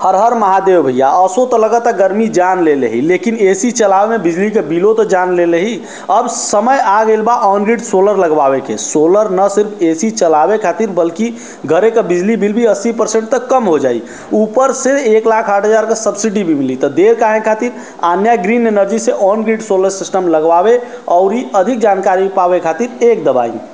हर हर महादेव भैया असो तो लगता गर्मी जान ले ही लेकिन एसी चलावे में बिजली के बिलो तो जान ले ही अब समय आ गइल बा ऑन ग्रिड सोलर लगवावे के सोलर न सिर्फ एसी चलावे खातिर बल्कि घरे का बिजली बिल भी 80 परसेंट तक कम हो जाई ऊपर से एक लाख आठ हजार का सब्सिडी भी मिली तो देर काहे खातिर आन्या ग्रीन एनर्जी से ऑन ग्रिड सोलर सिस्टम लगवावे और अधिक जानकारी पावे खातिर एक दबाई